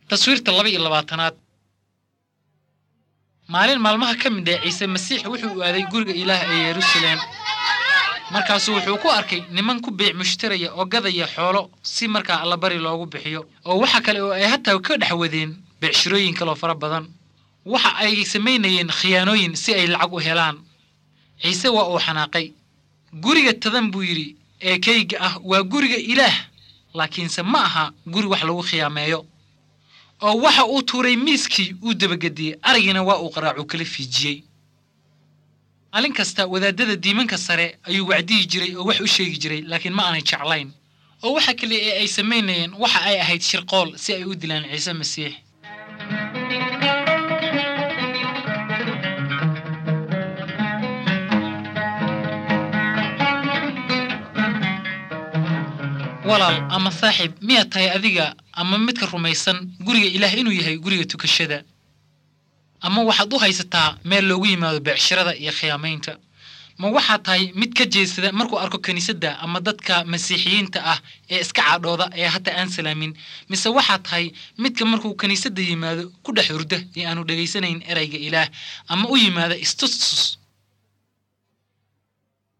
taswiirta laba iyo labaatanaad maalin maalmaha ka mid ah ciise masiix wuxuu aaday guriga ilaah ee yeruusaleem markaasuu wuxuu ku arkay niman ku biic mushtaraya oo gadaya xoolo si markaa allabari loogu bixiyo oo waxa kale oo ay hataa ka dhex wadeen beecshirooyin kaloo fara badan waxa ay samaynayeen khiyaanooyin si ay lacag u helaan ciise waa uu xanaaqay guriga tadan buu yidhi ee kayga ah waa guriga ilaah laakiinse ma aha guri wax lagu khiyaameeyo oo waxa uu tuuray miiskii uu dabagediyey aragiina waa uu qaraacu kala fiijiyey maalin kasta wadaadada diimanka sare ayuu wacdiyi jiray oo wax u sheegi jiray laakiin ma aanay jeclayn oo waxa kale ee ay samaynayeen waxa ay ahayd shirqool si ay u dilaan ciise masiix walaal ama saaxiib miyaad tahay adiga ama midka rumaysan guriga ilaah inuu yahay guriga tukashada ama waxaad u haysataa meel loogu yimaado beecshirada iyo khiyaamaynta ma waxaad tahay mid ka jeedsada markuu arko kiniisadda ama dadka masiixiyiinta ah ee iska cadhooda ee hataa aan salaamin mise waxaad tahay midka markuu kiniisadda yimaado ku dhex hurda ee aanu dhegaysanayn erayga ilaah ama u yimaada istustus